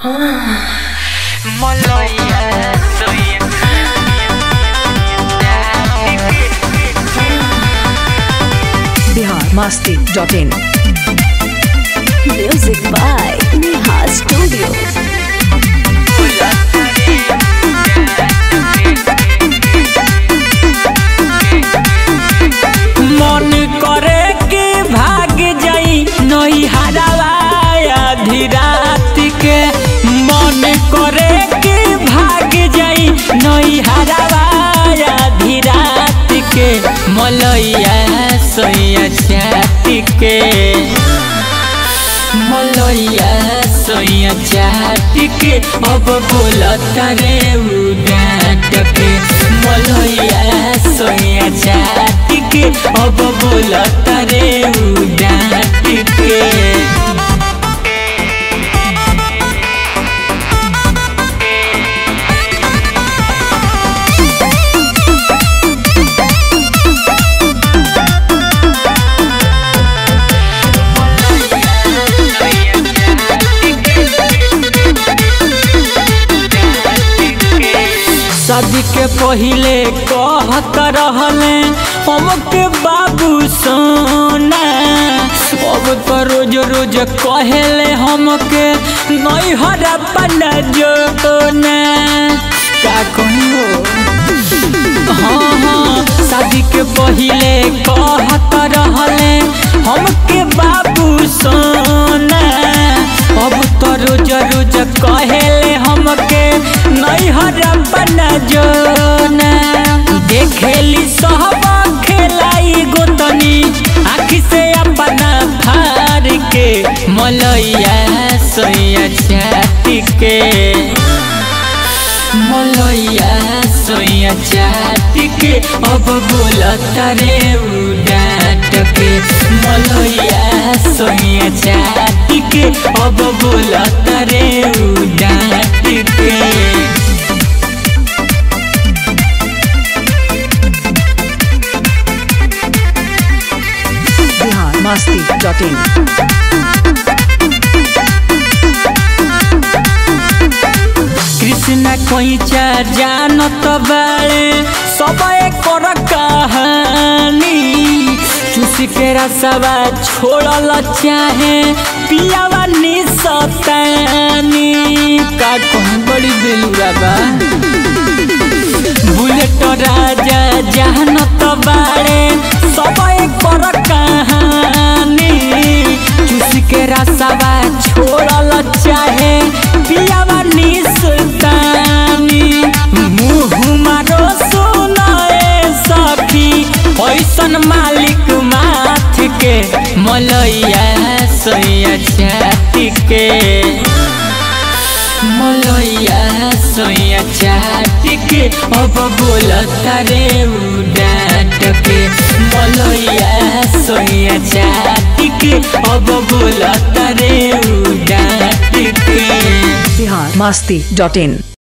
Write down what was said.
Bihar Masti dot in Music by Neha Studio. मन करे कि भाग जाई नई हरावाया धीरात के मन करे कि भाग जाई नई हरावाया धीरात के मलैया सैया छाती के मलैया सैया छाती के अब बोलता रे उडाट के मलैया सैया छाती के अब बोलता रे उडाट के शादी के पहिले कहत रहले हमके बाबू सोना अब तो रोज रोज कहेले हमके नहीं हरा पना जोना का कहो हाँ हाँ शादी के पहिले कहत रहले हमके बाबू सोना अब तो रोज रोज कहेले हमके नहीं बना जोना देखेली सहब खेलाई गोतनी आखी से अपना फार के मलैया सैया छाती के मलैया सोया छाती के अब बोलता रे उडाट के मलैया सोया छाती के अब बोलता रे उडाट के बिहार मस्ती डॉट इन कृष्ण कोइचा जानत बाड़े सब कर कहानी चूस के रसवा छोड़ल चाहे पियावा निसतानी का कहूँ बड़ी बेलुरा बा बुलेट राजा जानत बाड़े सब कर कहानी चूस के रसवा छोड़ल चाहे पियावा निसतानी मुँह मारो सुनाए सखी ऐसन मालिक माथ के मलैया सैया छाती के मलैया सोया छाती के अब बोलता रे उडाट के मलैया सोया छाती के अब बोलता रे उडाट के बिहार मस्ती डॉट इन